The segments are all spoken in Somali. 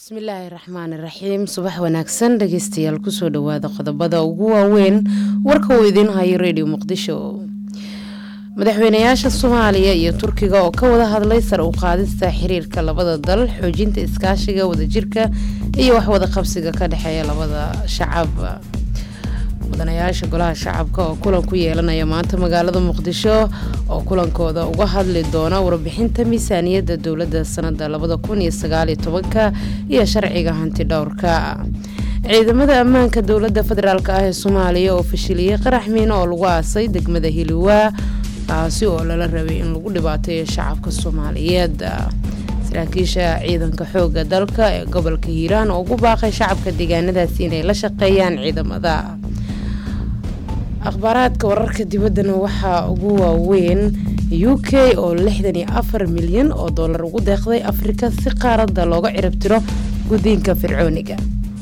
bismillaahi raxmaani raxiim subax wanaagsan dhegeystayaal kusoo dhawaada qodobada ugu waaweyn warka uu idiin hayo redio muqdisho madaxweynayaasha soomaaliya iyo turkiga oo ka wada hadlay sar u qaadista xiriirka labada dal xoojinta iskaashiga wadajirka iyo waxwada qabsiga ka dhexeeya labada shacab mudanayaasha golaha shacabka oo kulan ku yeelanaya maanta magaalada muqdisho oo kulankooda uga hadli doona warbixinta miisaaniyadda dowladda sanada labada kun iyo sagaaliyo tobanka iyo sharciga hanti dhowrka ciidamada ammaanka dowladda federaalk ah ee soomaaliya oo fashiliyey qarax miino oo lagu aasay degmada hiliwaa kaasi oo lala rabay in lagu dhibaateeyo shacabka soomaaliyeed saraakiisha ciidanka xooga dalka ee gobolka hiiraan oo ugu baaqay shacabka deegaanadaasi inay la shaqeeyaan ciidamada akhbaaraadka wararka dibaddana waxaa ugu waaweyn u k oo lixdan iyo afar milyan oo dollar ugu deeqday afrika si qaaradda looga ciribtiro guddiinka fircooniga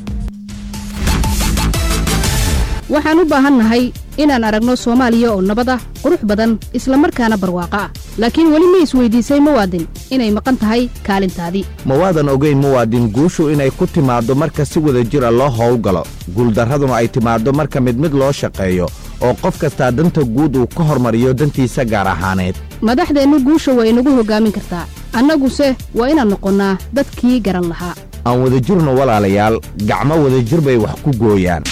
waxaan u baahannahay inaan aragno soomaaliya oo nabad ah qurux badan islamarkaana barwaaqo ah laakiin weli ma isweydiisay muwaadin inay maqan tahay kaalintaadii mawaadan ogeyn muwaadin guushu inay ku timaaddo marka si wada jir a loo howlgalo guuldarraduna ay timaaddo marka mid mid loo shaqeeyo oo qof kastaa danta guud uu ka hormariyo dantiisa gaar ahaaneed madaxdeennu guusha waa inagu hoggaamin kartaa annaguse waa inaan noqonnaa dadkii garan lahaa aan wadajirno walaalayaal gacmo wadajir bay wax ku gooyaan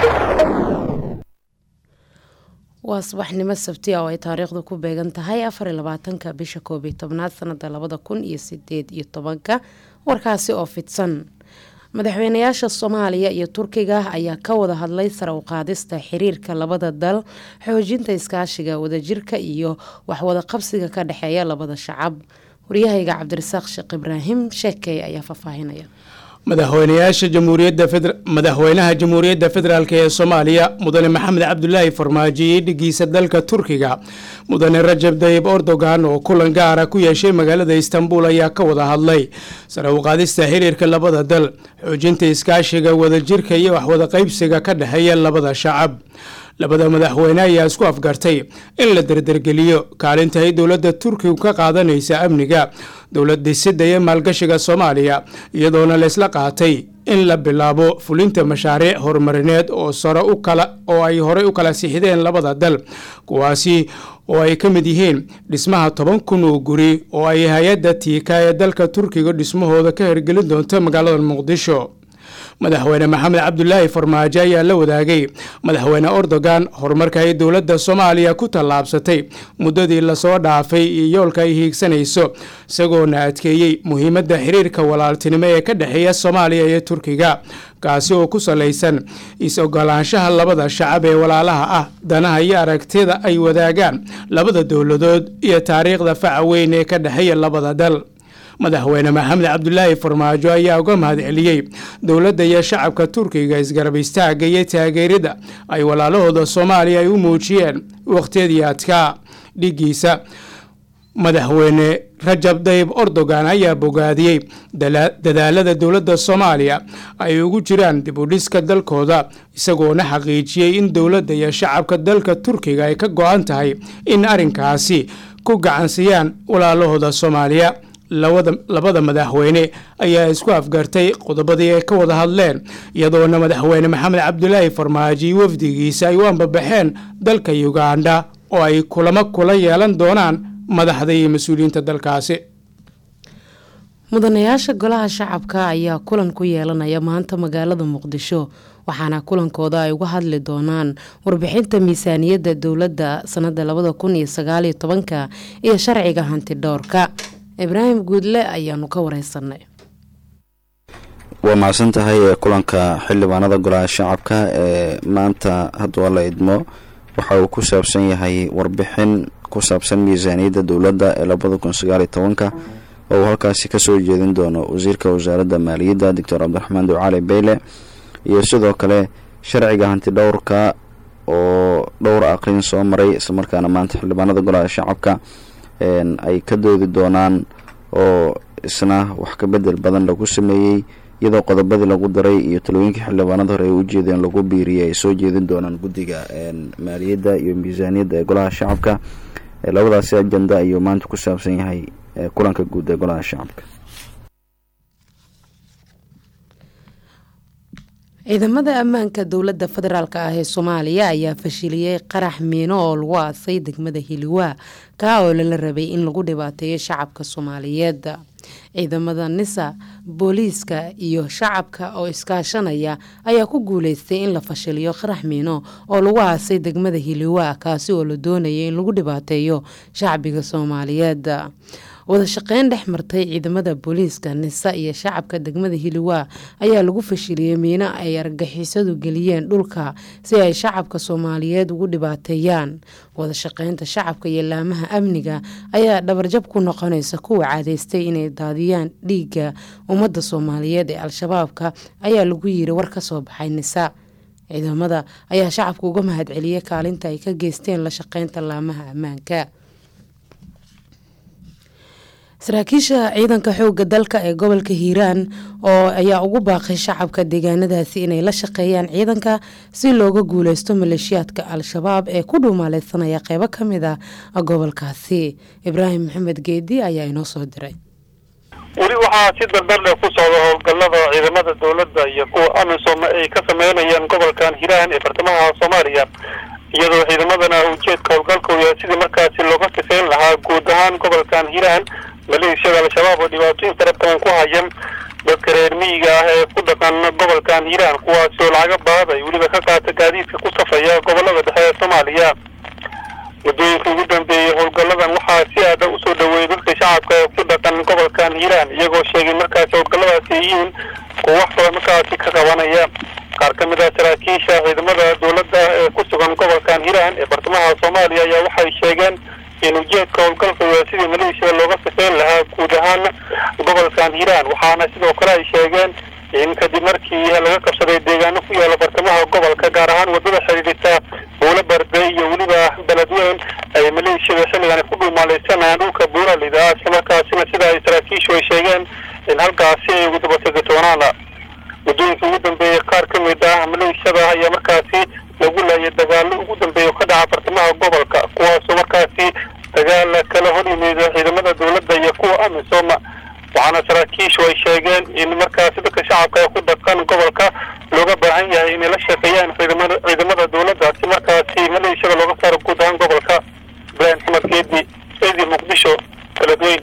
waa subaxnimo sabti ah oo ay taariikhdu ku beegan tahay afar iyo labaatanka bisha koob iyo tobnaad sanada labada kun iyo sideed iyo tobanka warkaasi oo fidsan madaxweynayaasha soomaaliya iyo turkiga ayaa ka wada hadlay sare u qaadista xiriirka labada dal xoojinta iskaashiga wadajirka iyo waxwada qabsiga ka dhexeeya labada shacab waryahayga cabdirasaaq sheekh ibraahim sheekey ayaa faahfaahinaya madaxweynayaasha jamhuuriyadamadaxweynaha jamhuuriyadda federaalk ee soomaaliya mudane maxamed cabdulaahi farmaajo iyo dhigiisa dalka turkiga mudane rajab dayib erdogan oo kulan gaara ku yeeshay magaalada istanbul ayaa ka wada hadlay sare u qaadista xiriirka labada dal xoojinta iskaashiga wadajirka iyo waxwada qaybsiga ka dhexeeya labada shacab labada madaxweyne ayaa isku afgartay in la derdergeliyo kaalinta ay dowladda turkigu ka qaadanaysa amniga dowlad dhisida iyo maalgashiga soomaaliya iyadoona laysla qaatay in la bilaabo fulinta mashaariic horumarineed oo sare u kala oo ay horey u kala sixideen labada dal kuwaasi oo ay ka mid yihiin dhismaha toban kun oo guri oo ay hay-adda tiika ee dalka turkiga dhismahooda ka hirgelin doonta magaalada muqdisho madaxweyne maxamed cabdulaahi farmaajo ayaa la wadaagay madaxweyne erdogan horumarka ay dowladda soomaaliya ku tallaabsatay muddadii lasoo dhaafay iyo yoolka ay hiigsanayso isagoona adkeeyey muhiimadda xiriirka walaaltinimo ee ka dhexeeya soomaaliya iyo turkiga kaasi oo ku salaysan is-ogolaanshaha labada shacab ee walaalaha ah danaha iyo aragtida ay wadaagaan labada dowladood iyo taariikhda faca weyn ee ka dhexeeya labada dal madaxweyne maxamed cabdulaahi farmaajo ayaa uga mahad celiyey dowladda iyo shacabka turkiga isgarab istaagga iyo taageerida ay walaalahooda soomaaliya ay u muujiyeen wakhtiyadii adkaa dhigiisa madaxweyne rajab dayib erdogan ayaa bogaadiyey dadaalada dowladda soomaaliya ay ugu jiraan dib u dhiska dalkooda isagoona xaqiijiyey in dowladda iyo shacabka dalka turkiga ay ka go-an tahay in arrinkaasi ku gacansiiyaan walaalahooda soomaaliya labada madaxweyne ayaa isku afgartay qodobadii ay ka wada hadleen iyadoona madaxweyne maxamed cabdulaahi farmaajo wafdigiisa ay u ambabaxeen dalka uganda oo ay kulamo kula yeelan doonaan madaxda iyo mas-uuliyiinta dalkaasi mudanayaasha golaha shacabka ayaa kulan ku yeelanaya maanta magaalada muqdisho waxaana kulankooda ay uga hadli doonaan warbixinta miisaaniyadda dowladda sanada labada kun iyo sagaaliyo tobanka iyo sharciga hanti dhowrka ibraahim guudle ayaanu ka wareysanay waa mahadsan tahay kulanka xildhibaanada golaha shacabka ee maanta haddua la idmo waxa uu ku saabsan yahay warbixin ku saabsan miisaaniyadda dowladda ee labada kun sagaaliyo tobanka oo uu halkaasi kasoo jeedin doono wasiirka wasaaradda maaliyadda doctor cabdiraxmaan ducaali beyle iyo sidoo kale sharciga hanti dhowrka oo dhowr aqrin soo maray islamarkaana maanta xildhibaanada golaha shacabka ay ka doodi doonaan oo isna wax ka bedel badan lagu sameeyey iyadoo qodobadii lagu daray iyo talooyinkii xildhibaanada hore ay u jeedeen lagu biiriyay ay soo jeedin doonaan guddiga maaliyadda iyo miisaaniyadda ee golaha shacabka labadaasi ajenda ayuu maanta ku saabsan yahay kulanka guud ee golaha shacabka ciidamada ammaanka dowladda federaalk ah ee soomaaliya ayaa fashiliyey qarax miino oo lagu aasay degmada hiliwaa kaa oo lala rabay in lagu dhibaateeyo shacabka soomaaliyeed ciidamada nisa booliiska iyo shacabka oo iskaashanaya ayaa ku guuleystay in la fashiliyo qarax miino oo lagu aasay degmada hiliwaa kaasi oo la doonayay in lagu dhibaateeyo shacbiga soomaaliyeed wada shaqeyn dhex martay ciidamada booliiska nisa iyo shacabka degmada hiliwaa ayaa lagu fashiliyey miino ay argagixisadu geliyeen dhulka si ay shacabka soomaaliyeed ugu dhibaateeyaan wada shaqeynta shacabka iyo laamaha amniga ayaa dhabarjab ku noqonaysa kuwa caadeystay inay daadiyaan dhiigga ummadda soomaaliyeed ee al-shabaabka ayaa lagu yiri war ka soo baxay nisa ciidamada ayaa shacabka uga mahadceliyey kaalinta ay ka geysteen la shaqeynta laamaha ammaanka saraakiisha ciidanka xooga dalka ee gobolka hiiraan oo ayaa ugu baaqay shacabka deegaanadaasi inay la shaqeeyaan ciidanka si looga guuleysto maleeshiyaadka al-shabaab ee ku dhuumaaleysanaya qeybo ka mid a gobolkaasi ibraahim maxamed geedi ayaa inoo soo diray weli waxaa si dardardhe ku socda howlgallada ciidamada dowladda iyo kuwa amisom ay ka sameynayaan gobolkan hiiraan ee bartamaha soomaaliya iyadoo ciidamadana ujeedka howlgalka uu yahay sidii markaasi looga sifayn lahaa guud ahaan gobolkan hiiraan maleeshiyada al-shabaab oo dhibaatooyin fara badan ku haya dadka reer miyiga ah ee ku dhaqan gobolkan hiiraan kuwaasi oo lacaga baad ay weliba ka qaata gaadiidka ku safaya gobolada dhexe ee soomaaliya muddooyinka ugu dambeeyey howlgalladan waxaa si aada usoo dhaweeyay dadka shacabka ee ku dhaqan gobolkan hiiraan iyagoo sheegay markaasi howlgalladaasi yihiin kuwa wax badan markaasi ka qabanaya qaar ka mid ah saraakiisha ciidamada dowladda ee ku sugan gobolkan hiiraan ee bartamaha soomaaliya ayaa waxay sheegeen in ujeedka howlgalka waa sidii maleeshiyada looga sifeyn lahaa guud ahaan gobolkan hiiraan waxaana sidoo kale ay sheegeen in kadib markii laga qabsaday deegaano ku yaala bartamaha gobolka gaar ahaan wadada xidhiidhisa buulo barde iyo weliba beledweyn ay maleeshiyada xilligan ku dhumaaleysanayaan dhulka buuralida islamarkaasina sida ay saraakiishu ay sheegeen in halkaasi ay ugu dabategi doonaan muddooyinka ugu dambeeyey qaar ka mid ah maleeshiyada ayaa markaasi lagu laayay dagaalo ugu dambeeya ka dhaca bartamaha gobolka kuwaasoo markaasi dagaal kala hor yimid ciidamada dowladda iyo kuwa amisom waxaana saraakiishu ay sheegeen in markaasi dadka shacabka ee ku dhaqan gobolka looga baahan yahay inay la shaqeeyaan ciidamada ciidamada dowladda si markaasi maleeshiyada looga saaro guud ahaan gobolka ibraahim xamed geedi edi muqdisho beledweyn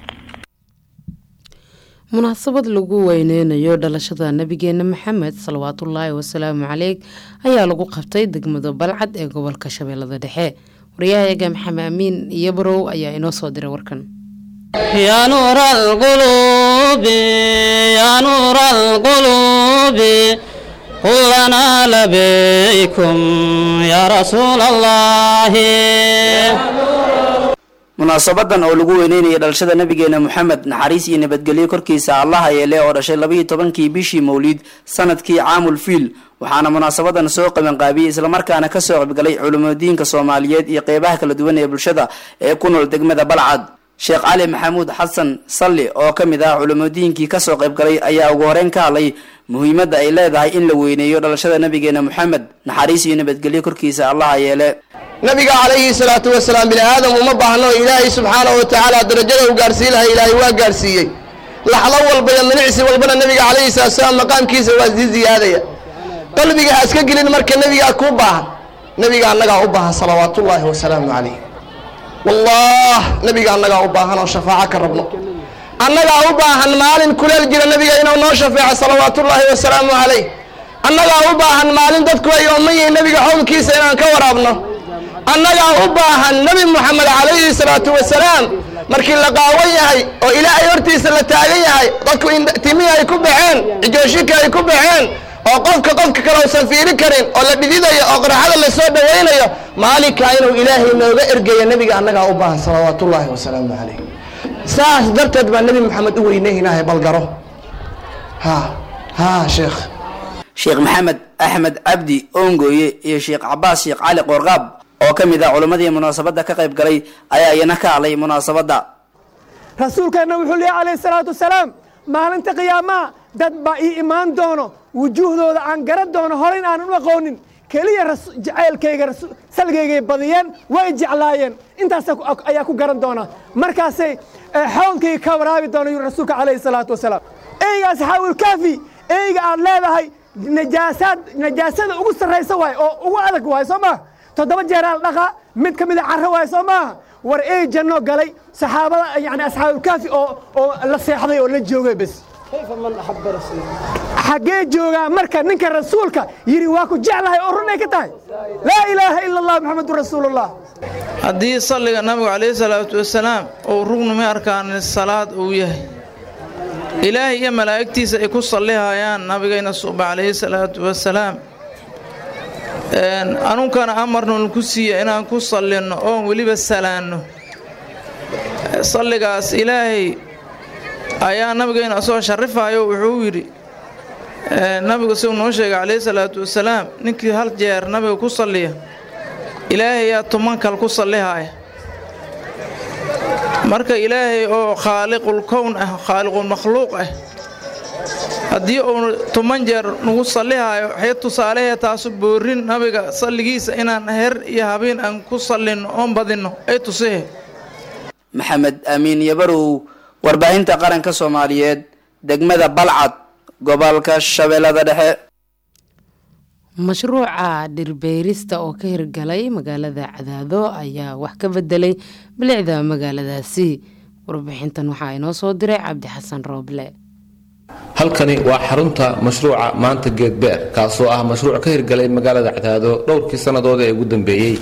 munaasabad lagu weyneynayo dhalashada nabigeena maxamed salawaatullaahi wasalaamu caleyh ayaa lagu qabtay degmada balcad ee gobolka shabeellada dhexe waryahayaga maxamed amiin iyo barow ayaa inoo soo diray warkan يا نور القلوب يا نور القلوب قل لنا لبيكم يا رسول الله munaasabadan oo lagu weyneynaya dhalashada nabigeena moxamed naxariis iyo nabadgelyo korkiisa allaha yeele oo dhashay labayo tobankii bishii mawliid sanadkii caamul fiil waxaana munaasabadan soo qabanqaabiyey islamarkaana kasoo qaybgalay culimadiinka soomaaliyeed iyo qeybaha kala duwan ee bulshada ee ku nool degmada balcad sheekh cali maxamuud xasan salli oo ka mid ah culimadiinkii kasoo qaybgalay ayaa ugu horeyn ka hadlay muhiimadda ay leedahay in la weyneeyo dhalashada nabigeena moxamed naxariis iyo nabadgelyo korkiisa allaha yeele nabiga calayhi salaatu wasalaam bini aadam uma baahno ilaahay subxaanahu watacaala darajada uu gaarsiin lahay ilaahay waa gaarsiiyey laxdo walba iyo minicsi walbana nabiga calayhi salatu wasalaam maqaamkiisa waa sii ziyaadaya qalbiga ha iska gelin marka nebigaa kuu baahan nebiga annagaa u baahan salawaatullaahi wasalaamu calayh wallah nebiga annagaa u baahan oo shafaaco ka rabno annagaa u baahan maalin kuleel jira nebiga inuu noo shafeeco salawaatullaahi wasalaamu calayh annagaa u baahan maalin dadku ay ooman yihiin nebiga xowlkiisa inaan ka waraabno annagaa u baahan nebi moxamed calayhi salaatu wasalaam markii la qaawan yahay oo ilaahay hortiisa la taagan yahay dadku timihii ay ku baxeen cijooshika ay ku baxeen oo qofka qofka kale uusan fiiri karin oo la dhididayo oo qaraxada la soo dhawaynayo maalinkaa inuu ilaahay nooga ergeeyo nebiga annagaa u baahan salawaatullaahi wasalaamu calayh saas darteed baa nebi moxamed u weyneynahay balgaro ha ha sheekh sheekh maxamed axmed cabdi oongooye iyo sheekh cabaas sheekh cali qoorqaab oo ka mid ah culimmadii munaasabadda ka qayb galay ayaa iyana ka hadlay munaasabadda rasuulkeenna wuxuu leehy calayhi salaatu wasalaam maalinta qiyaamaha dad baa ii imaan doono wujuuhdooda aan garan doono horeyn aanan u aqoonin keliya jacaylkayga salgaygay badiyeen way jeclaayeen intaas ayaa ku garan doona markaasay xawlkayga ka waraabi doona yuri rasuulka calayhi salaatu wasalaam eyga asxaabulkaafi eyga aad leedahay najaasaad najaasada ugu sarraysa waay oo ugu adag waay soo maaha toddoba jeeraal dhaqa mid ka mid a carro waay soo maaha war ey janno galay saxaabada yani asxaabulkaafi oo oo la seexday oo la joogay bes xaggee joogaa marka ninka rasuulka yidhi waa ku jeclahay oo runay ka tahay laa ilaaha ila allah maxamedun rasuulullah haddii salliga nabigu calayhi salaatu wasalaam uu rugni ma arkaan salaad uu yahay ilaahay iyo malaa'igtiisa ay ku sallihayaan nabigayna suuba calayhi salaatu wasalaam anunkana amarnun ku siiya inaan ku sallinno oon weliba salaanno salligaas ilaahay ayaa nabigayna soo sharifayo wuxuu yidhi nabigu siuu noo sheegay calayhi salaatu wasalaam ninkii hal jeer nabiga ku salliya ilaahay yaa tumankal ku sallihaya marka ilaahay oo khaaliqul kown ah khaaliqul makhluuq ah haddii uu tuman jeer nagu sallihayo waxay tusaalehee taasu boorin nabiga salligiisa inaan her iyo habeen aan ku sallinno oon badinno ay tusihe maxamed amiin yabarow warbaahinta qaranka soomaaliyeed degmada balcad gobolka shabeellada dhexe mashruuca dhirbeerista oo ka hirgalay magaalada cadaado ayaa wax ka bedelay bilicda magaaladaasi warbixintan waxaa inoo soo diray cabdi xasan rooble halkani waa xarunta mashruuca maanta geedbeer kaasoo ah mashruuc ka hirgalay magaalada cadaado dhowrkii sannadood ee ugu dambeeyey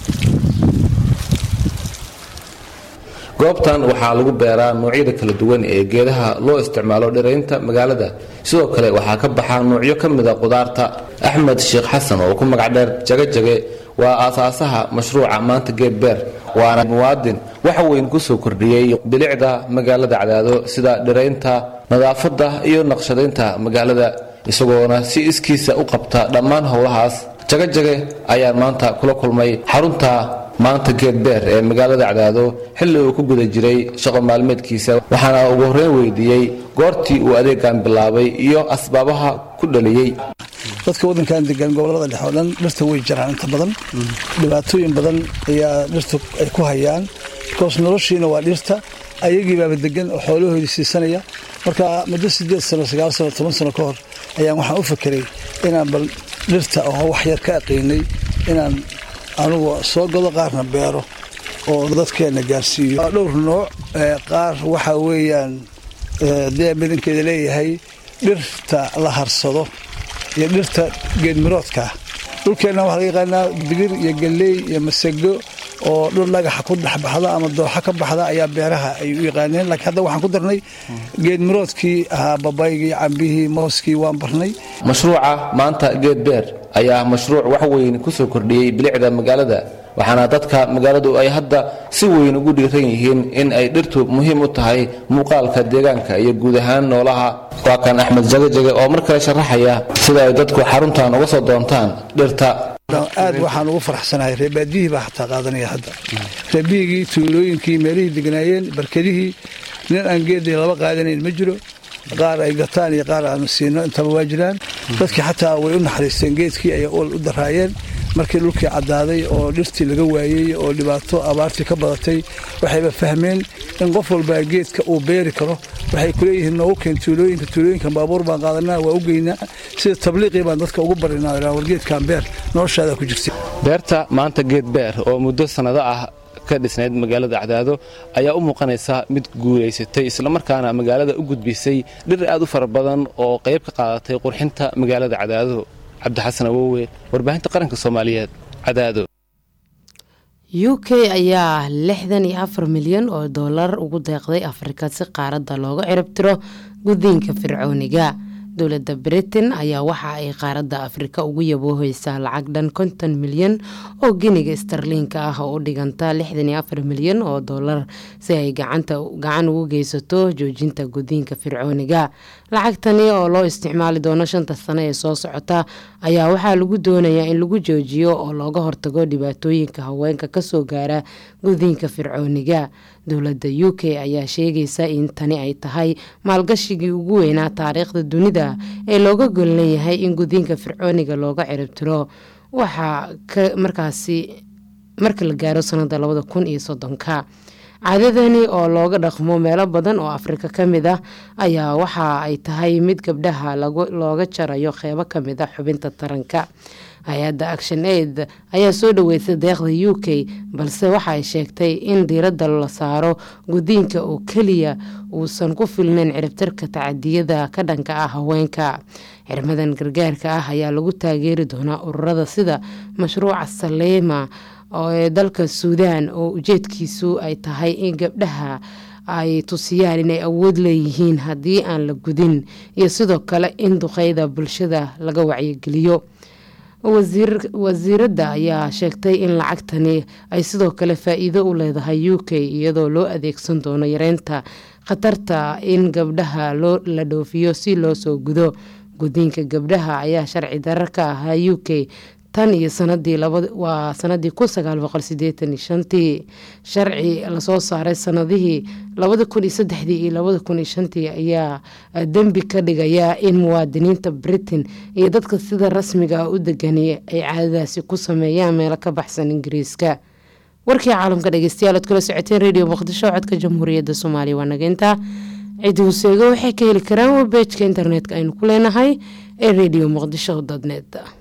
goobtan waxaa lagu beeraa noocyada kala duwan ee geedaha loo isticmaalo dhiraynta magaalada sidoo kale waxaa ka baxaa noocyo ka mida qudaarta axmed sheekh xasan oo ku magac dheer jagajage waa aasaasaha mashruuca maanta geedbeer waana muwaadin waxa weyn kusoo kordhiyey bilicda magaalada cadaado sida dhiraynta nadaafadda iyo naqshadaynta magaalada isagoona si iskiisa u qabta dhammaan howlahaas jagajage ayaan maanta kula kulmay xarunta maanta geedbeer ee magaalada cadaado xilli uu ku guda jiray shaqo maalmeedkiisa waxaana ugu horreyn weydiiyey goortii uu adeegan bilaabay iyo asbaabaha ku dhaliyey dadka waddankan degan gobolada dhexe oo dhan dhirta way jiraan inta badan dhibaatooyin badan ayaa dhirta ay ku hayaan bikoos noloshiina waa dhirta ayagii baaba degan oo xoolahoodii siisanaya marka muddo sideed sano sagaal sano toban sano ka hor ayaan waxaan u fakeray inaan bal dhirta oo wax yar ka aqiinay inaan anugu soo godo qaarna beero oo dadkeenna gaarsiiyo dhowr nooc qaar waxaa weeyaan dee badankeeda leeyahay dhirta la harsado iyo dhirta geedmiroodka dhulkeenna waxaa laga yaqaanaa digir iyo galley iyo masago oo dhul dhagaxa ku dhexbaxda ama dooxa ka baxda ayaa beeraha ay u yaqaaneen laakiin hadda waxaan ku darnay geedmiroodkii ahaa babaygii cambihii mooskii waan barnay mashruuca maanta geedbeer ayaa mashruuc wax weyn kusoo kordhiyey bilicda magaalada waxaana dadka magaaladu ay hadda si weyn ugu dhiiran yihiin in ay dhirtu muhiim u tahay muuqaalka deegaanka iyo guud ahaan noolaha waa kan axmed jagajage oo mar kale sharaxaya sida ay dadku xaruntan uga soo doontaan dhirta aad waxaan ugu faraxsanahay reebaadiyihii baa xataa qaadanaya hadda reebihigii tuulooyinkii meelihii degnaayeen barkadihii nin aan geedii laba qaadanayn ma jiro qaar ay gataan iyo qaar aanu siino intaba waa jiraan dadkii xataa way u naxariisteen geedkii ayay ol u daraayeen markii dhulkii caddaaday oo dhirtii laga waayey oo dhibaato abaartii ka badatay waxayba fahmeen in qof walbaa geedka uu beeri karo waxay kuleeyihiin noogu keen tuulooyinka tuulooyinkan baabuur baan qaadanaa waa u geynaa sida tabliiqii baan dadka ugu barinaa war geedkan beer noloshaada ku jirta beerta maanta geed beer oo muddo sannado ah ka dhisnayd magaalada cadaado ayaa u muuqanaysa mid guulaysatay islamarkaana magaalada u gudbisay dhir aad u fara badan oo qayb ka qaadatay qurxinta magaalada cadaado cabdixasan awowe warbaahinta qaranka soomaaliyeed cadaado u k ayaa lixdan iyo afar milyan oo doolar ugu deeqday afrika si qaaradda looga ciribtiro gudiinka fircooniga dowladda britain ayaa waxa ay qaaradda afrika ugu yabooheysaa lacag dhan konton milyan oo giniga starliinka ah oo u dhiganta lixdan iyo afar milyan oo doolar si ay gacan ugu geysato joojinta gudiinka fircooniga lacagtani oo loo isticmaali doono shanta sano ee soo socota ayaa waxaa lagu doonayaa in lagu joojiyo oo looga hortago dhibaatooyinka haweenka kasoo gaara gudiinka fircooniga dowladda u k ayaa sheegaysa in tani ay tahay maalgashigii ugu weynaa taariikhda dunida ee looga gollan yahay in gudiinka fircooniga looga ciribtiro waxaa markaasi marka la gaaro sanada labada kun iyo soddonka caadadani oo looga dhaqmo meelo badan oo afrika ka mid ah ayaa waxa ay tahay mid gabdhaha looga jarayo qeybo kamid ah xubinta taranka hay-adda action aid ayaa soo dhaweysay deeqda u k balse waxa ay sheegtay in diiradda la saaro gudiinka oo keliya uusan ku filnayn ciribtirka tacadiyada ka dhanka ah haweenka xirmadan gargaarka ah ayaa lagu taageeri doonaa ururada sida mashruuca saleema ee dalka suudaan oo ujeedkiisu ay tahay in gabdhaha ay tusiyaan inay awood leeyihiin haddii aan la gudin iyo sidoo kale in duqeyda bulshada laga wacyigeliyo wasiiradda ayaa sheegtay in lacagtani ay sidoo kale faa-iido u leedahay u k iyadoo loo adeegsan doono yareynta khatarta in gabdhaha la dhoofiyo si loo soo gudo gudiinka gabdhaha ayaa sharci darar ka ahaa u k tan iyo sanadii waa sanadii kun sagaal boqol sideetan iyo shantii sharci lasoo saaray sanadihii labada kun iyo saddexdii iyo labada kun iyo shantii ayaa dembi ka dhigaya in muwaadiniinta britain iyo dadka sida rasmiga ah u degani ay caadadaasi ku sameeyaan meelo ka baxsan ingiriiska warkii caalamka dhegeystayaal ood kala socoteen radio muqdisho codka jamhuuriyadda soomaaliya waa nageynta cidi huseego waxay ka heli karaan webejka internetka aynu ku leenahay ee radio muqdisho dot net